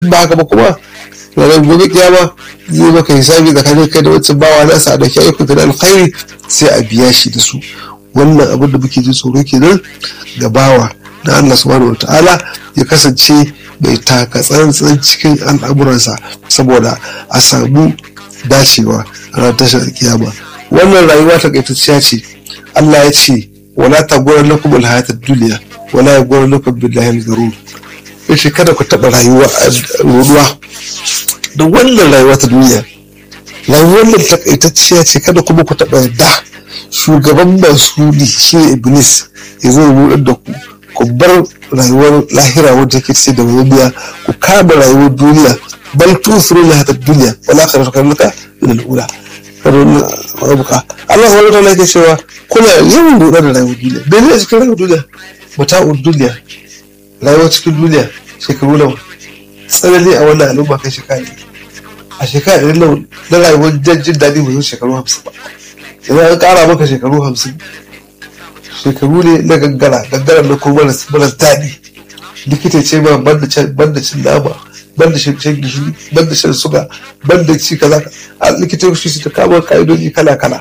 ba haka ba kuma ranar gobe kiyama zai maka hisabi tsakanin kai da wancan bawa nasa a dauki ayyukan da alkhairi sai a biya shi da su wannan abin da muke jin tsoro kenan ga bawa na Allah subhanahu wataala ya kasance mai taka tsantsan cikin al'amuransa saboda a samu dacewa a ranar tashar kiyama wannan rayuwa takaitacciya ce Allah ya ce wala ta gwarar lakum alhayatad duniya wala ya gwarar lakum billahi al-garur yace kada ku taba rayuwa ruwa da wannan rayuwa ta duniya rayuwar nan takaitacciya ce kada kuma ku taba yadda shugaban masu shi ne iblis ya zo rudar da ku ku bar rayuwar lahira wadda take ce da duniya ku kama rayuwar duniya bal tusiru la hada duniya wala akhiratu kan laka min al-ula kadon rabuka Allah subhanahu wa ta'ala yake cewa kuna yawan rudar da rayuwar duniya bai ne cikin rayuwar duniya mata'ud duniya rayuwar cikin duniya shekaru nawa tsanani a wannan al'umma kai shekara a shekara ɗari nawa na rayuwar jin daɗi ba shekaru hamsin ba idan an ƙara maka shekaru hamsin shekaru ne na gangara gangara na kuma maras daɗi likita ce ma banda cin nama banda shan gishiri banda shan suga banda ci kaza a likita shi ta kama ka'idoji kala kala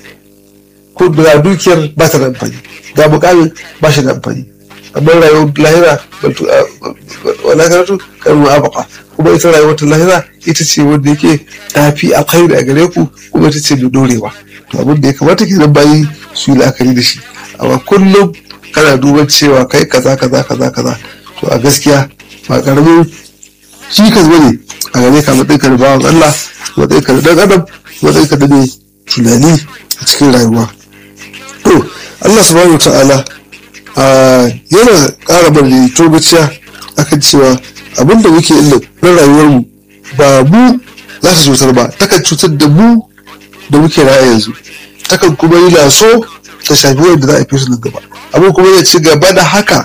ko ga dukiyar ba ta da amfani ga mukamin ba shi da amfani amma rayuwar lahira wala karatu kan mu'abaka kuma ita rayuwar ta lahira ita ce wanda yake tafi alkhairi a gare ku kuma ita ce mai dorewa to abin da ya kamata ke nan bayi su yi la'akari da shi amma kullum kana duban cewa kai kaza kaza kaza kaza to a gaskiya ba karamin shi ka bane a gare ka matsayin ka da bawan Allah matsayin ka da dan adam matsayin ka da ne tunani a cikin rayuwa to Allah subhanahu ta'ala yana ƙara bari turbaciya akan cewa abinda muke illa na rayuwarmu ba mu za ta cutar ba takan cutar da mu da muke raya yanzu takan kuma yi laso ta shafi wanda za a fi su nan gaba abin kuma ya ci gaba da haka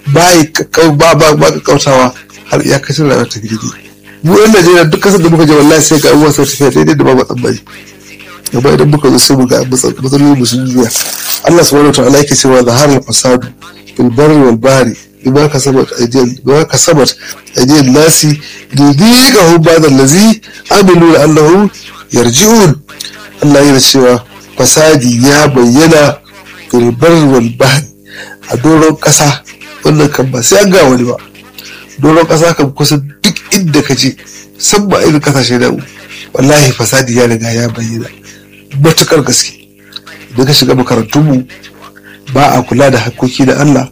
ba ba ba kautawa har iyakacin rayuwar ta gidi mu yan najeriya duk kasar da muka je wallahi sai ga abubuwa sau tafiya daidai da ba matsan amma idan muka zo sai mu ga matsaloli mu sun juya Allah subhanahu wa ta'ala yake cewa zahar al-fasad fil barri wal bahri bima kasabat aydiyal bima kasabat aydiyal nasi lidiqahu ba'da allazi amilu la'allahum yarji'un Allah yana cewa fasadi ya bayyana fil barri wal bahri a doron kasa wannan kan ba sai an ga wani ba doron kasa kan kusa duk inda ka je san ba irin kasashe da wallahi fasadi ya riga ya bayyana matukar gaske idan ka shiga makarantunmu ba a kula da hakkoki da Allah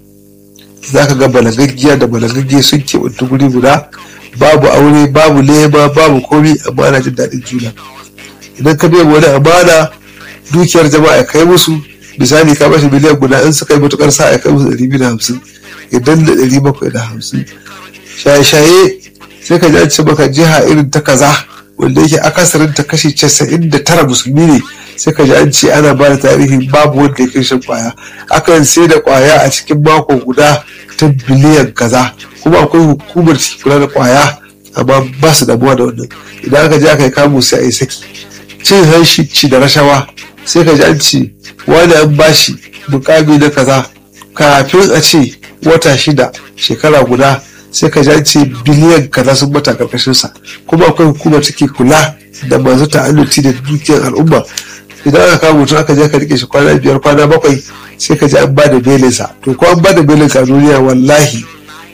za ka ga balagaggiya da balagagge sun keɓantu guri guda babu aure babu lema babu komi amma ana jin daɗin juna idan ka biya wani amana dukiyar jama'a kai musu misali ka bashi miliyan guda in suka yi matukar sa ya kai musu ɗari biyu da hamsin idan da ɗari bakwai da hamsin shaye-shaye sai ka ji an ce maka jiha irin ta kaza wanda yake akasarin ta kashi casa'in da tara musulmi ne sai ka ji an ce ana ba da tarihi babu wanda ya kai shan kwaya akan sai da kwaya a cikin mako guda ta biliyan kaza kuma akwai hukumar kula da kwaya amma ba su damuwa da wannan idan aka je aka yi kamu sai a yi saki cin hanshi da rashawa sai ka ji an ce wani an bashi mukami na kaza kafin a ce wata shida shekara guda sai ka ji ce biliyan kaza sun bata karkashin sa kuma akwai hukumar take kula da masu ta'alluci da dukiyar al'umma idan aka kawo mutum aka je ka rike shi kwana biyar kwana bakwai sai ka ji an ba da belinsa to ko an ba da belinsa a duniya wallahi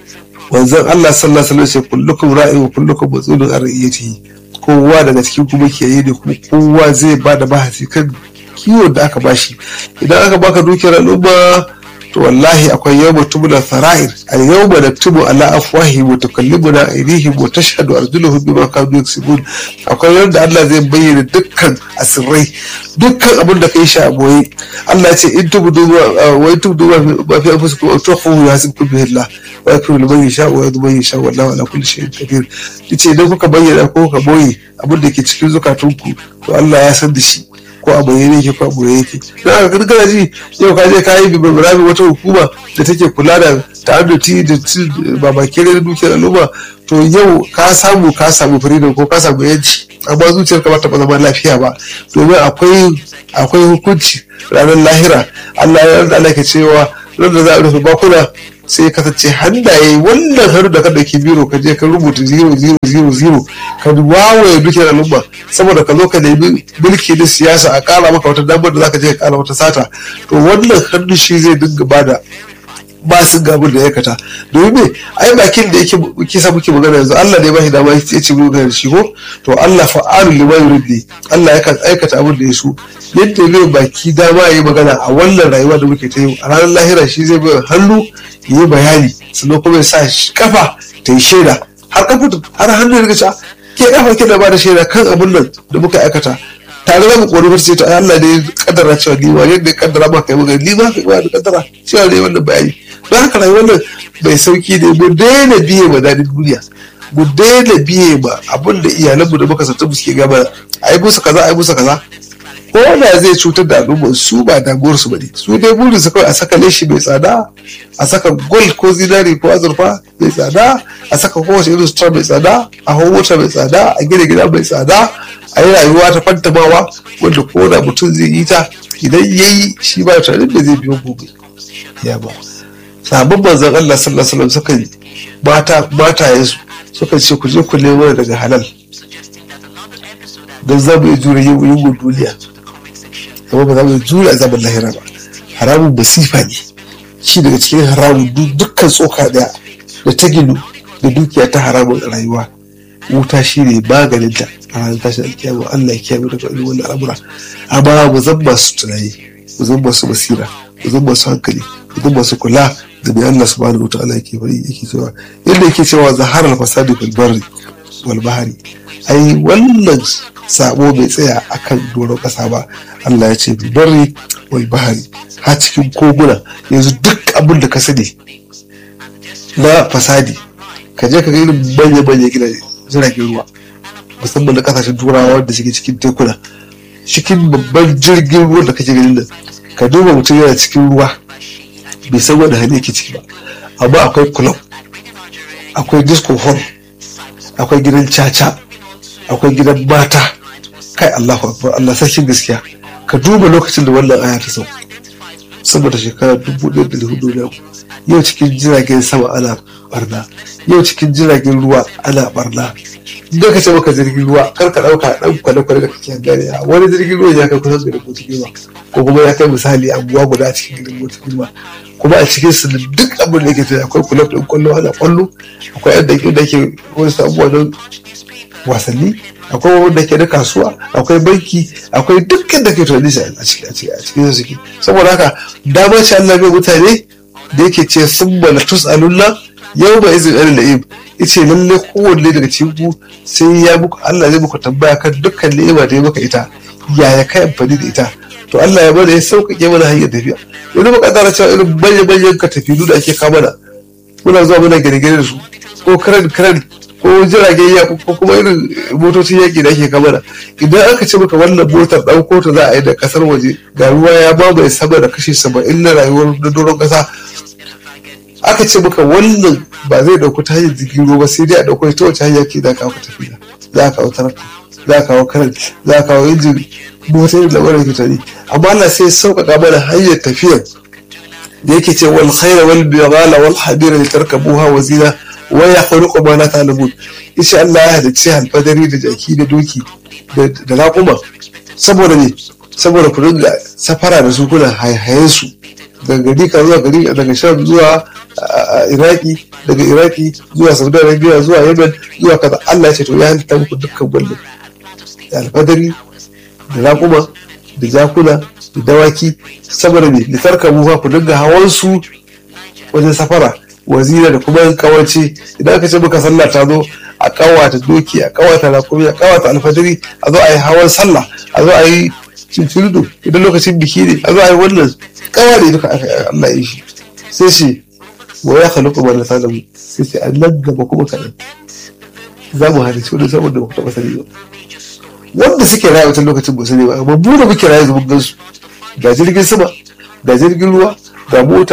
wanzan Allah sallallahu alaihi wasallam kullukum ra'in wa kullukum mas'ulun an ra'iyatihi kowa daga cikin kuma ke yi ne kuma kowa zai ba da bahasi kan kiwon da aka bashi idan aka baka dukiyar al'umma to wallahi akwai yawma tubula sara'ir al yawma naktubu ala afwahi wa tukallimuna aydihim wa tashhadu arjuluhum bima kanu yaksubun akwai yadda Allah zai bayyana dukkan asirrai dukkan abin da kai shi a boye Allah ya ce in tubdu wa in tubdu ma fi anfusikum aw tukhfu yahsibkum bihi Allah wa yakfiru liman yasha wa yadhmu man yasha wallahu ala kulli shay'in qadir yace idan kuka bayyana ko kuka boye abin da ke cikin zukatunku to Allah ya san da shi ko a bayyane yake ko a boye yake don haka kana ji yau ka je ka yi bibirami wata hukuma da take kula da ta'adduti da babakere da dukiyar al'umma to yau ka samu ka samu freedom ko ka samu yanci amma zuciyar ka ba ta zama lafiya ba domin akwai akwai hukunci ranar lahira Allah ya yarda Allah ke cewa ran da za a rufe bakuna sai ya kasance hannaye wannan hannu da kada ke biro ka je ka rubuta zero zero zero zero ka wawaye dukkan al'umma saboda ka zo ka nemi mulki na siyasa a kara maka wata damar da zaka je ka kara wata sata to wannan hannu shi zai dinga bada ba su ga abin da ya kata domin me ai bakin da yake kisa muke magana yanzu Allah ne ba shi dama ya ce mu ga shi ko to Allah fa'alu lima yurid Allah yakan aikata abin da ya so yadda ne baki dama yayi magana a wannan rayuwa da muke ta yi a ranar lahira shi zai bai hannu yi bayani sannan kuma ya sa kafa ta yi shaida har kafa har hannu ya riga ke kafa ke da ba da shaida kan abin nan da muka aikata tare da mu kori wata ce ta Allah ne ya kaddara cewa ni ma yadda ya kaddara ma kai magana ni ma kai ma da kaddara cewa ne wannan bayani don haka rayuwar nan mai sauki ne mu daina biye ma daɗin duniya mu daina biye ma abin da iyalanmu da muka sata suke gaba a yi musu kaza a yi musu kaza ko da zai cutar da al'umma su ba damuwar su bane su dai burin su kawai a saka leshi mai tsada a saka gold ko zinari ko azurfa mai tsada a saka kowace irin sutura mai tsada a hau mota mai tsada a gina gida mai tsada a yi rayuwa ta fantamawa wanda ko da mutum zai yi ta idan ya yi shi ba tunanin da zai biyo gobe ya ba sabon manzon Allah sallallahu alaihi wasallam suka mata matayensu suka ce ku je ku nemo daga halal don za mu iya jure yin duniya amma ba za mu jure azabar lahira ba haramun basifa ne shi daga cikin haramun dukkan tsoka daya da ta ginu da dukiya ta haramun rayuwa wuta shi ne maganinta a ranar tashin alkiyama Allah ya kiyaye daga irin wannan al'amura amma mu zan masu tunani mu zan masu basira mu zan masu hankali mu zan masu kula da mai Allah subhanahu wa ta'ala yake bari yake cewa yadda yake cewa zaharar fasadi fil barri wal bahari ai wannan sabo bai tsaya akan doron kasa ba Allah ya ce bil barri wal bahari ha cikin koguna yanzu duk abin da ka sani na fasadi ka je ka ga irin manya manya gidaje jiragen ruwa musamman na kasashen turawa wanda suke cikin tekuna cikin babban jirgin ruwa da kake ganin nan ka duba mutum yana cikin ruwa bai san wani hali yake ciki ba amma akwai club akwai disco hall akwai gidan caca akwai gidan mata kai Allahu akbar Allah sarkin gaskiya ka duba lokacin da wannan aya ta sauka saboda shekara dubu ɗaya da hudu na yau cikin jiragen sama ana barna yau cikin jiragen ruwa ana barna idan ka ce maka jirgin ruwa kar ka ɗauka ɗan kwale-kwale da kake gane a wani jirgin ruwa ya kai kusan garin motar ruwa ko kuma ya kai misali abuwa guda a cikin gidan motar ruwa kuma a cikin su duk abin da yake tafiya akwai kulab ɗin kwallo ana kwallo akwai yadda ke da ke wasu abubuwa don wasanni akwai wanda ke da kasuwa akwai banki akwai dukkan da ke tunani a cikin su suke saboda haka dama ce Allah bai mutane da yake ce sun bala tus'alunna yau ba izin ɗan la'im ice lalle kowanne daga cikin ku sai ya muku Allah zai muku tambaya kan dukkan ni'ima da ya maka ita yaya kai amfani da ita to Allah ya bada ya sauƙaƙe mana hanyar tafiya yanzu muka tsara cewa irin manyan manyan ka tafi da ake kama da muna zuwa muna gine-gine da su ko karen karen ko jiragen yaƙi ko kuma irin motocin yaƙi da ake kama da idan aka ce maka wannan motar ɗauko ta za a yi da ƙasar waje ga ruwa ya mamaye sama da kashi saba'in na rayuwar na doron ƙasa aka ce maka wannan ba zai dauko ta hanyar jirgin ruwa sai dai a dauko ta wace hanya ke za ka kawo tafiya za ka kawo tarakta za ka kawo karan za ka kawo injin motar da mara fitari amma Allah sai sauƙaƙa mana hanyar tafiyar da yake ce wal khaira wal bighala wal hadira li tarkabuha wa zina wa yakhluqu ma la ta'lamun insha Allah ya halicci alfadari da jaki da doki da raƙuma saboda ne saboda ku dinga safara da su kuna haihayen su daga gari ka zuwa gari daga sham zuwa iraki daga iraki zuwa saudi arabia zuwa yemen zuwa kaza allah ya ce to ya halitta muku dukkan wannan da alfadari da raƙuma da jakuna da dawaki saboda ne litarka mu ku dinga hawan su wajen safara wazira da kuma kawace idan aka ce muka sallah ta zo a kawata doki a kawata raƙumi a kawata alfadari a zo a yi hawan sallah a zo a yi cincirido idan lokacin biki ne a zo a yi wannan kawai duka aka Allah ya shi sai shi wa ya khalaqa ma la mu sai sai an nan gaba kuma kaɗan za mu halitta wani saboda ba taɓa sani ba wanda suke rayu wancan lokacin ba sani ba amma mu da muke rayu zuwa gan su ga jirgin sama ga jirgin ruwa ga mota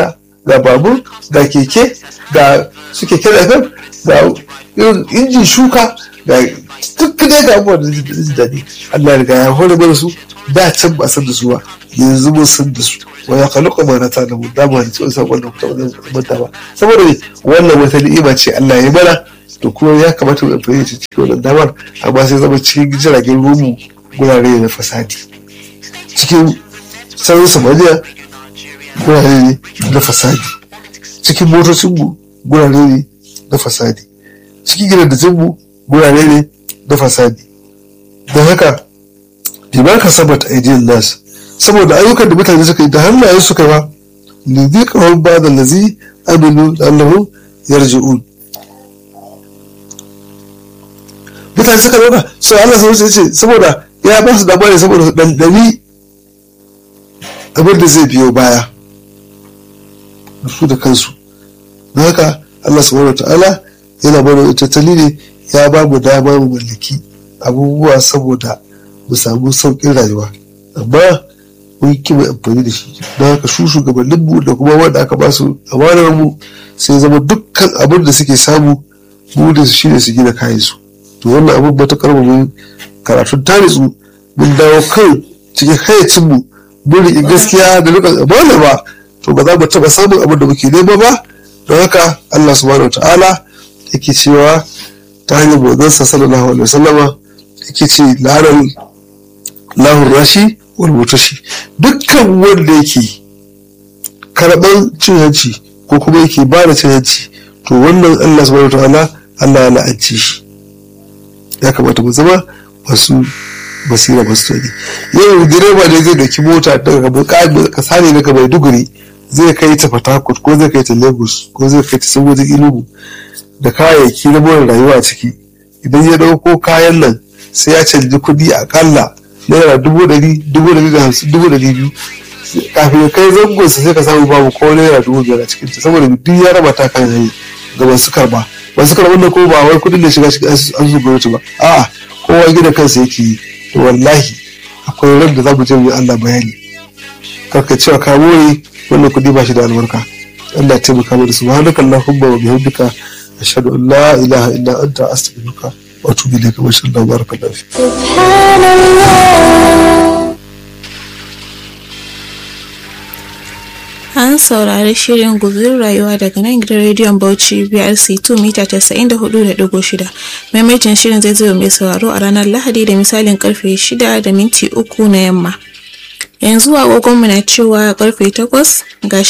ga babur ga keke ga su keke da ga injin shuka ga duk dai ga abubuwan da ji daɗi Allah ya riga ya hore mana su da can ba san da su ba yanzu mun san da su wa ya kalu kuma na tana mu dama da cewa sabon da kuma manta ba saboda ne wannan wata ni'ima ce Allah ya mana to kuma ya kamata mu amfani da cikin wannan damar amma sai zama cikin jiragen rumu gurare na fasadi cikin sararin samaniya gurare ne na fasadi cikin motocinmu gurare ne na fasadi cikin gidajenmu gurare ne na fasadi don haka bima ka sabata aidiyan nasu saboda ayyukan da mutane suka yi da hannayen suka yi ba lizi kawai ba da lazi aminu da allahu yarji'un mutane suka zauna so Allah sai ce saboda ya ba su damar ne saboda su dandani abin da zai biyo baya su da kansu don haka Allah subhanahu ta'ala yana bada tattali ne ya ba mu dama mu mallaki abubuwa saboda mu samu sauƙin rayuwa amma mun yi mai amfani da shi don haka su shugabannin mu da kuma wanda aka ba su amanar mu sai zama dukkan abin da suke samu mu da su shine su gina kayan su to wannan abin matukar mu mun karatun tarisu mun dawo kan cikin hayacin mu mun riƙe gaskiya da rikon amana ba to ba za mu taɓa samun abin da muke nema ba don haka Allah subhanahu ta'ala yake cewa ta hanyar bozansa sallallahu alaihi wasallama yake ce larar lahun rashi wal mutashi dukkan wanda yake karɓar cin hanci ko kuma yake ba da cin hanci to wannan Allah subhanahu ta'ala Allah ya la'anci shi ya kamata mu zama masu basira masu tani yau direba ne zai dauki mota daga kasa ne daga maiduguri zai kai ta fatakut ko zai kai ta lagos ko zai kai ta saboda ilugu da kayayyaki na more rayuwa a ciki idan ya dauko kayan nan sai ya canji kuɗi akalla naira dubu ɗari dubu ɗari da hamsin dubu ɗari biyu kafin ya kai zangon sai ka samu babu ko naira dubu biyar a cikin ta saboda duk ya raba ta kan hanyar ga masu karba masu karban da ko ba wai kuɗin da shiga cikin asusun gwamnati ba a'a kowa gina kansa yake yi to wallahi akwai ran da za mu je mu yi Allah bayani karka cewa ka more wannan kuɗi ba shi da albarka Allah taimaka mana subhanaka allahumma wa bihamdika ashhadu an la ilaha illa anta astaghfiruka wa atubu ilayka wa sallallahu barakallahu fi An saurari shirin guzur rayuwa daga nan gidan rediyon Bauchi BRC 2 mita 94.6. Maimaitin shirin zai zo mai sauraro a ranar Lahadi da misalin karfe 6 da minti uku na yamma. Yanzu agogonmu na cewa karfe 8 ga